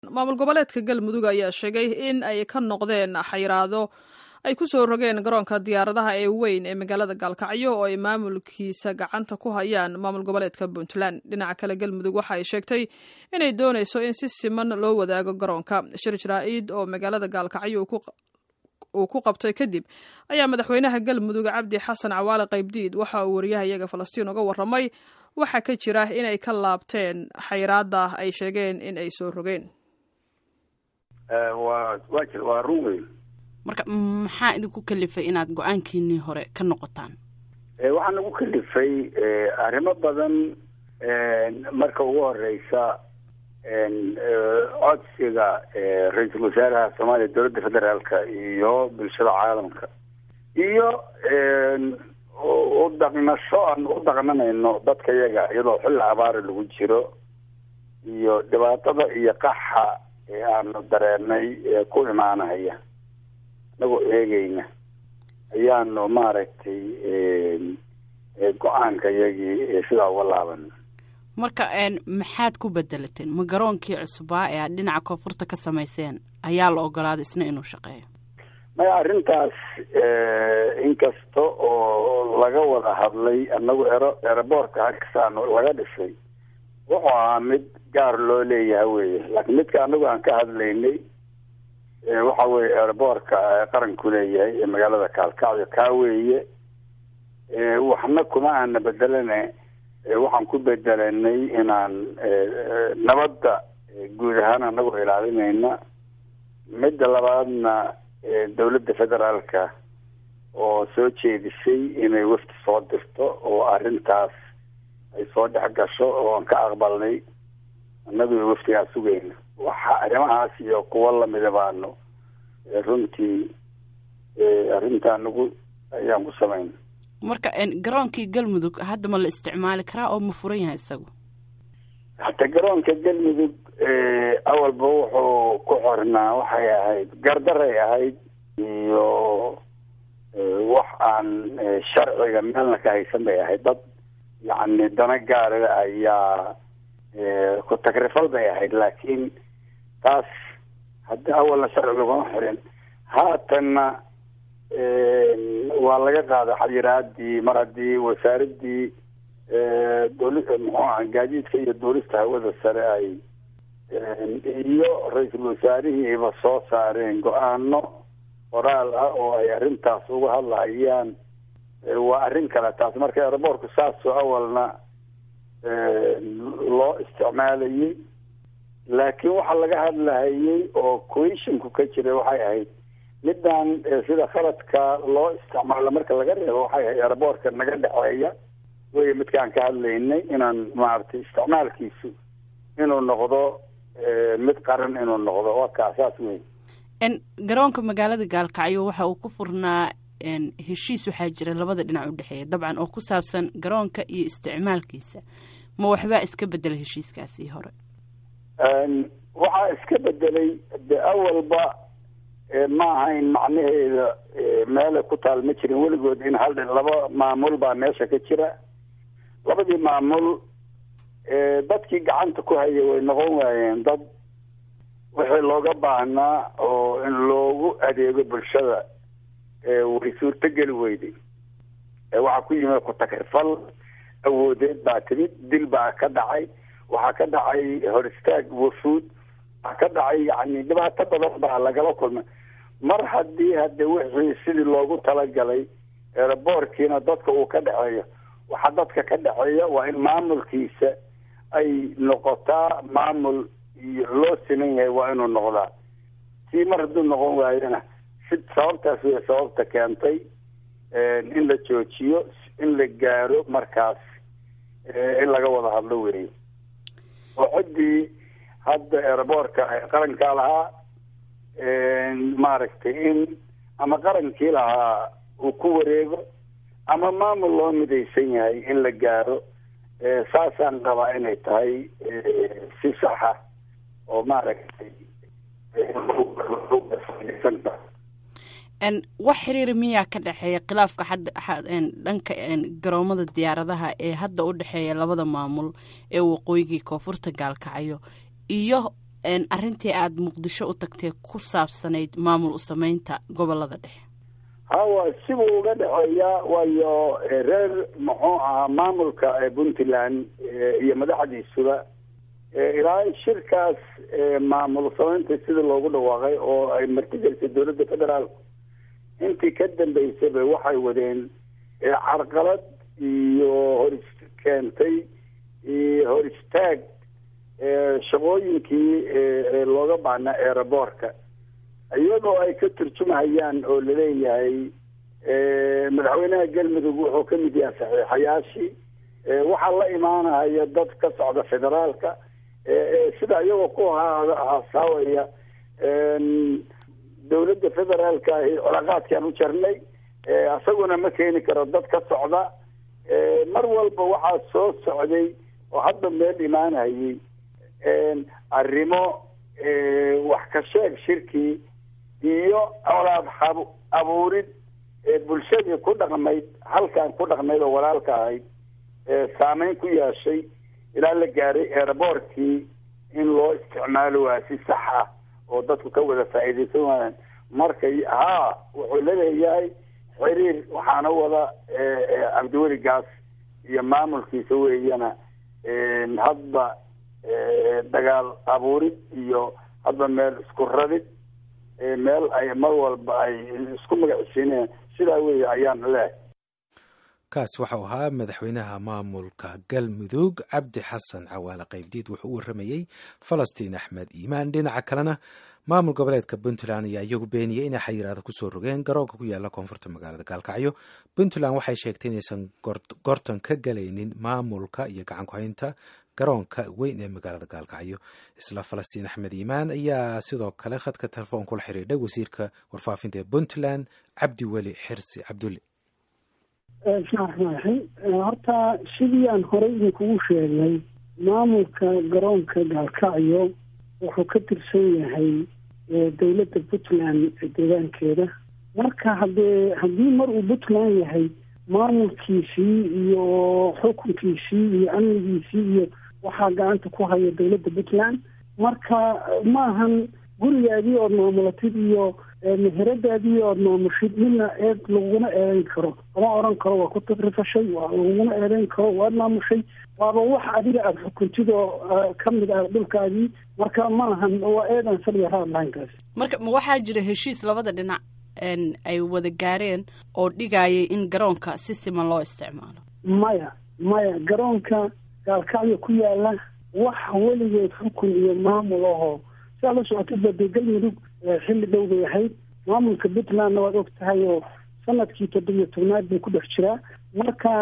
maamul goboleedka galmudug ayaa sheegay in ay ka noqdeen xayiraado ay ku soo rogeen garoonka diyaaradaha ee weyn ee magaalada gaalkacyo oo ay maamulkiisa gacanta ku hayaan maamul goboleedka puntland dhinaca kale galmudug waxa ay sheegtay inay doonayso in si siman loo wadaago garoonka shir jaraa'id oo magaalada gaalkacyo uu ku qabtay kadib ayaa madaxweynaha galmudug cabdi xasan cawaale qaybdiid waxa uu wariyahayaga falastiin uga warramay waxaa ka jira inay ka laabteen xayiraada ay sheegeen in ay soo rogeen waa run weyn marka maxaa idinku kalifay inaad go-aankiinii hore ka noqotaan waxaa nagu kalifay arrimo badan marka ugu horeysa codsiga ra-iisul wasaaraha soomaaliya dowladda federaalka iyo bulshada caalamka iyo u dhaqnasho aan u dhaqnanayno dadka yaga iyadoo xilli abaara lagu jiro iyo dhibaatada iyo qaxa ee aanu dareenay ee ku imaanaya inagoo eegeyna ayaanu maaragtay go-aanka yagii sidaa uga laabana marka maxaad ku bedelateen ma garoonkii cusbaa ee aad dhinaca koonfurta ka samayseen ayaa la ogolaaday isna inuu shaqeeyo maya arrintaas inkasta oo laga wada hadlay anagu ero eroboortka halkasaanu laga dhisay wuxuu ahaa mid gaar loo leeyahay weye laakiin midka anagu aan ka hadlaynay waxa weye eroboorka qaranku leeyahay ee magaalada kaalkacyo kaa weeye waxna kuma aana bedelane waxaan ku bedelanay inaan nabadda guud ahaan anagoo ilaalinayna midda labaadna dowladda federaalka oo soo jeedisay inay wafdi soo dirto oo arrintaas ay soo dhex gasho oo aan ka aqbalnay annagu waftigaa sugayna waxa arrimahaas iyo kuwo lamida baanu runtii arrintaa nagu ayaan ku samayna marka garoonkii galmudug hadda ma la isticmaali karaa oo ma furan yahay isagu hata garoonka galmudug awalba wuxuu ku xornaa waxay ahayd gardaray ahayd iyo wax aan sharciga meelna ka haysan bay ahayd dad yacni dana gaara ayaa ku tagrifal bay ahayd laakiin taas haddi awalna sharci laguma xirin haatanna waa laga qaaday xayiraadii mar haddii wasaaradii dooli muxuu aha gaadiidka iyo duulista hawada sare ay iyo ra-iisul wasaarihiiba soo saareen go-aano qoraal ah oo ay arrintaas uga hadlahayaan waa arrin kale taas marka aeroboortku saasoo awalna loo isticmaalayay laakiin waxaa laga hadlahayay oo coishinku ka jiray waxay ahayd midaan sida khaladka loo isticmaalo marka laga reebo waxay ahayd aeroboortka naga dhexeeya wey midkaan ka hadlaynay inaan maaragtay isticmaalkiisu inuu noqdo mid qaran inuu noqdo waa kaa saas wey garoonka magaalada gaalkacyo waxa uu ku furnaa heshiis waxaa jira labada dhinac u dhexeeya dabcan oo ku saabsan garoonka iyo isticmaalkiisa ma waxbaa iska bedela heshiiskaasii hore waxaa iska bedelay de awalba ma ahayn macnaheeda meela ku taal ma jirin weligood in hal laba maamul baa meesha ka jira labadii maamul dadkii gacanta ku hayay way noqon waayeen dad wixii looga baahnaa oo in loogu adeego bulshada way suurtogeli weyday waxaa ku yimid ku-tagrifal awoodeed baa timid dil baa ka dhacay waxaa ka dhacay hor istaag wafuud waxaa ka dhacay yani dhibaato badan baa lagala kulmay mar haddii hade wixii sidii loogu talagalay eeraboorkiina dadka uu ka dhexeeyo waxaa dadka ka dhexeeya waa in maamulkiisa ay noqotaa maamul iyo loo siman yahay waa inuu noqdaa sii mar hadduu noqon waayona si sababtaas wey sababta keentay in la joojiyo in la gaaro markaas in laga wada hadlo weeye oo ciddii hadda eeraboorka qarankaa lahaa maaragtay in ama qarankii lahaa uu ku wareego ama maamul loo midaysan yahay in la gaaro saasaan qabaa inay tahay si saxa oo maaragtay wax xiriir miyaa ka dhexeeya khilaafka dhanka garoomada diyaaradaha ee hadda u dhexeeya labada maamul ee waqooyigii koonfurta gaalkacyo iyo arrintii aada muqdisho u tagtee ku saabsanayd maamul u sameynta gobolada dhexe hawa sibuu uga dhexeeyaa waayo reer muxuu ahaa maamulka puntland iyo madaxdiisuba ilaa shirkaas maamul sameynta sida loogu dhawaaqay oo ay martigelisay dowladda federaalku intii ka dambeysaba waxay wadeen carqalad iyo hor keentay hor istaag shaqooyinkii looga baahnaa eeraboorka iyadoo ay ka turjumahayaan oo laleeyahay madaxweynaha galmudug wuxuu ka mid yahay saxiixayaashii waxaa la imaanaya dad ka socda federaalka sida iyagoo ku hasaawaya dowladda federaalka ahi colaaqaadkaan u jarnay isaguna ma keeni karo dad ka socda mar walba waxaa soo socday oo hadda meel imaanayay arrimo wax ka sheeg shirkii iyo colaad abuurid bulshadii ku dhaqmayd halkan ku dhaqmayd oo walaalka ahayd saameyn ku yeeshay ilaa la gaaray eeraboortkii in loo isticmaalo waa si sax ah oo dadku ka wada faa'iidaysan waayaan marka haa wuxuu laleeyahay xiriir waxaana wada cabdiweli gaas iyo maamulkiisa weeyana hadba dagaal abuurid iyo hadba meel isku radid meel ay mar walba ay isku magacisiinayaan sidaa weeye ayaan leehay kaas waxau ahaa madaxweynaha maamulka galmudug cabdi xasan cawaale qaybdiid wuxuu u waramayey falastiin axmed iimaan dhinaca kalena maamul goboleedka puntland ayaa iyagu beeniyey inay xayiraada kusoo rogeen garoonka ku yaala koonfurta magaalada gaalkacyo puntland waxay sheegtay inaysan gorton ka galaynin maamulka iyo gacan ku-haynta garoonka weyn ee magaalada gaalkacyo isla falastiin axmed iimaan ayaa sidoo kale khadka telefoon kula xiriidhay wasiirka warfaafinta ee puntland cabdi weli xirsi cabdulle bismillahi raxmaan raxiim horta sidii aan horey idinkugu sheegnay maamulka garoonka gaalkacyo wuxuu ka tirsan yahay dowladda puntland deegaankeeda marka haddee haddii mar uu puntland yahay maamulkiisii iyo xukunkiisii iyo amnigiisii iyo waxaa gacanta ku haya dowladda puntland marka maahan gurigaadii ood maamulatid iyo meheradaadii ood maamushid midna eed laguguna eedeyn karo lama oran karo waa ku tagrifashay waa laguguna eedeyn karo waad maamushay waaba wax adiga aada xukuntid oo ka mid ah dhulkaadii marka maahan waa eedan saliya raad lahaynkaas marka ma waxaa jira heshiis labada dhinac ay wada gaareen oo dhigayay in garoonka si siman loo isticmaalo maya maya garoonka gaalkacyo ku yaala wax weligeed xukun iyo maamul ahoo siaa la socotidba dee galmudug xilli dhow bay ahayd maamulka puntlandna waad og tahay oo sanadkii toddobiyo tobnaad bay ku dhex jiraa marka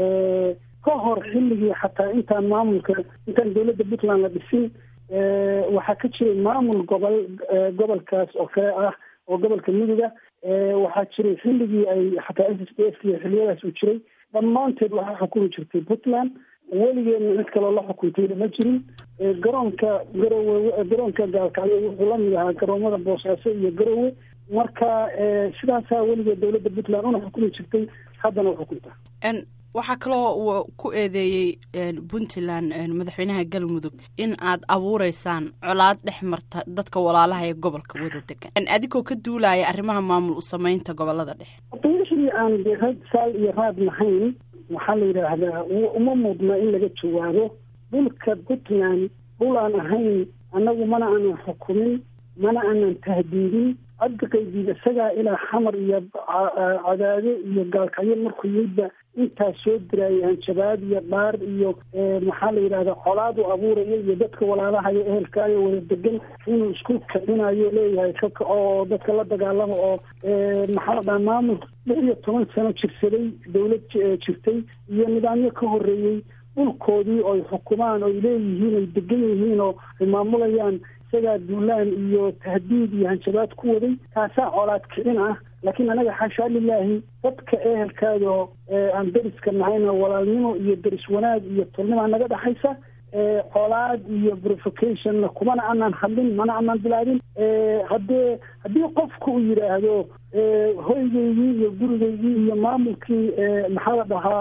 ka hor xilligii xataa intaan maamulka intaan dowladda puntland la dhisin waxaa ka jiray maamul gobol gobolkaas oo kale ah oo gobolka muduga waxaa jiray xilligii ay xataa s s d f iyo xiliyadaas uu jiray dhammaanteed waxaa xukumi jirtay puntland weligeedna cid kaloo la xukuntayna ma jirin garoonka garowe garoonka gaalkacyo wuxuu lamid ahaa garoomada boosaaso iyo garowe marka sidaasaa weligeed dowladda puntland una xukumi jirtay haddana u xukunta waxaa kaloo ku eedeeyey puntland madaxweynaha galmudug in aad abuureysaan colaad dhex marta dadka walaalaha ee gobolka wada degan adigoo ka duulaya arrimaha maamul u sameynta gobolada dhexe wixii aan de rag saal iyo raad lahayn waxaa la yidhaahdaa uma mudna in laga jawaabo dhulka puntland dhul aan ahayn annagu mana aanan xukumin mana aanan tahdiidin cabdiqaydiid isagaa ilaa xamar iyo cadaade iyo gaalkacyo markuu yidba intaas soo diraayo hanjabaad iyo dhaar iyo maxaa la yidhahdaa colaad u abuurayo iyo dadka walaalahayo ehelkaayo wada degan inuu isku kicinayo leeyahay ka kaco oo dadka la dagaalamo oo maxaa la dhaha maamul lix iyo toban sano jirsaday dowlad jirtay iyo nidaamyo ka horreeyey dhulkoodii oy xukumaan oy leeyihiin ay degan yihiin oo ay maamulayaan isagaa duulaan iyo tahdiid iyo hanjabaad ku waday taasaa colaad kicin ah laakiin anaga xashaa lilaahi dadka ehelkaada oo aan deriska nahayna walaalnimo iyo deris wanaag iyo tolnima naga dhexaysa colaad iyo provocationna kumana aanan hadlin mana aanan bilaabin haddee haddii qofku uu yidhaahdo hoygaygii iyo gurigaygii iyo maamulkii maxaa la dhahaa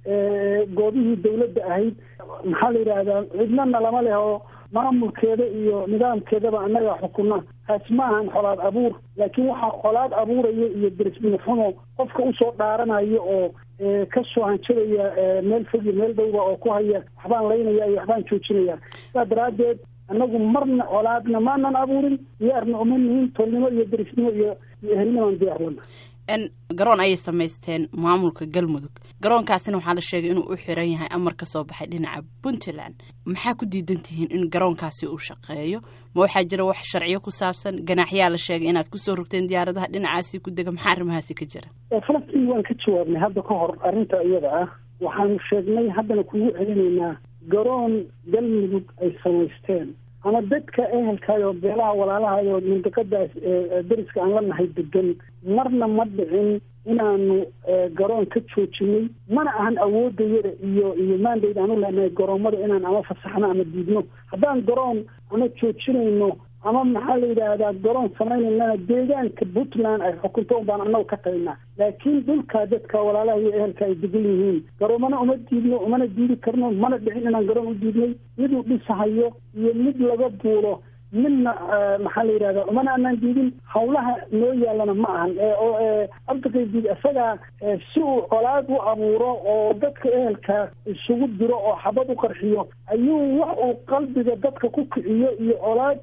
goobihii dawladda ahayd maxaa la yidhaahdaa cidnana lama leh oo maamulkeeda iyo nidaamkeedaba annaga xukuna taas ma ahan xolaad abuur laakiin waxaa xolaad abuuraya iyo derismini xumo qofka usoo dhaaranayo oo kasoo hanjabaya meel fog iyo meel dhowba oo ku haya waxbaan laynaya iyo waxbaan joojinaya sidaa daraaddeed annagu marna colaadna maanan abuurin diyaarna uma nihin tolnimo iyo derisnimo iyo iyo ehelnimaan diyaarlana n garoon ayay samaysteen maamulka galmudug garoonkaasina waxaa la sheegay inuu u xiran yahay amar ka soo baxay dhinaca puntland maxaa ku diidan tihiin in garoonkaasi uu shaqeeyo ma waxaa jira wax sharciyo ku saabsan ganaaxyaa la sheegay inaad kusoo rogteen diyaaradaha dhinacaasi ku dega maxaa arrimahaasi ka jira falastiin waan ka jawaabnay hadda ka hor arrinta iyada ah waxaanu sheegnay haddana kugu celinaynaa garoon galmudug ay samaysteen ama dadka ehelkaay oo beelaha walaalahay oo mandiqadaas deriska aan la nahay degan marna ma dhicin inaanu garoon ka joojinay mana ahan awoodayada iyo iyo maandayd aan u lehnahay garoomada inaan ama fasaxno ama diidno haddaan garoon ama joojinayno ama maxaa la yidhaahdaa garoon samaynayna deegaanka puntland ay xukunto un baan annagu ka tagnaa laakiin dhulkaa dadka walaalaha iyo ehelka ay degan yihiin garoomana uma diidno umana diidi karno mana dhicin inaan garoon u diidnay miduu dhisahayo iyo mid laga duulo midna maxaa la yidhahdaa umana anaan diidin hawlaha noo yaalana ma ahan oo abdiqaydiid isagaa si uu colaad u abuuro oo dadka ehelka isugu diro oo xabad u qarxiyo ayuu wax uu qalbiga dadka ku kiciyo iyo colaad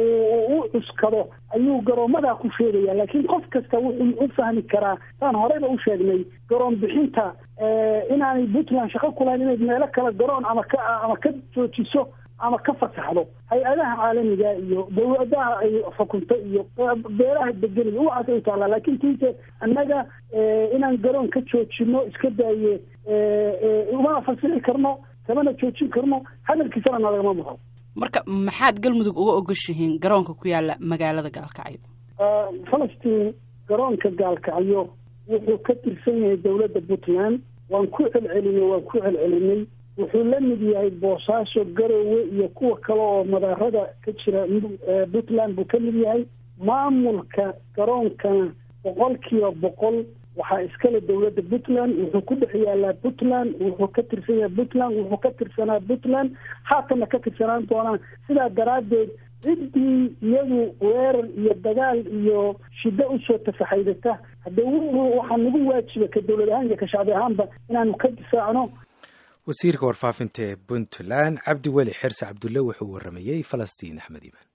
u cuskado ayuu garoomadaa ku sheegaya laakiin qof kasta wuxuu u fahmi karaa saan horeyba u sheegnay garoon bixinta inaanay puntland shaqo ku lahayn inay meelo kale garoon ama ka ama ka joojiso ama ka fasaxdo hay-adaha caalamiga iyo dawladaha ay xukunto iyo beelaha degan iyo waxaas ay taallaa laakiin tiise annaga inaan garoon ka joojino iska daaye umana fasixi karno kamana joojin karno hadalkiisana nalagama maqo marka maxaad galmudug uga ogoshihiin garoonka ku yaala magaalada gaalkacyo falastiin garoonka gaalkacyo wuxuu ka tirsan yahay dawladda puntland waan ku celcelinay waan ku celcelinay wuxuu la mid yahay boosaaso garowe iyo kuwa kale oo madaarada ka jira puntland buu ka mid yahay maamulka garoonkana boqol kiiba boqol waxaa iskale dawladda puntland wuxuu ku dhex yaalaa puntland wuxuu ka tirsan yahay puntland wuxuu ka tirsanaa puntland haatanna ka tirsanaan doonaa sidaa daraaddeed ciddii iyadu weerar iyo dagaal iyo shiddo usoo tafaxaydata haddee waxaa nagu waajiba ka dawlad ahaan iyo ka shacbi ahaanba inaanu ka difaacno wasiirka warfaafinta ee puntland cabdi weli xirse cabdulle wuxuu waramayey falastiin axmed iimaan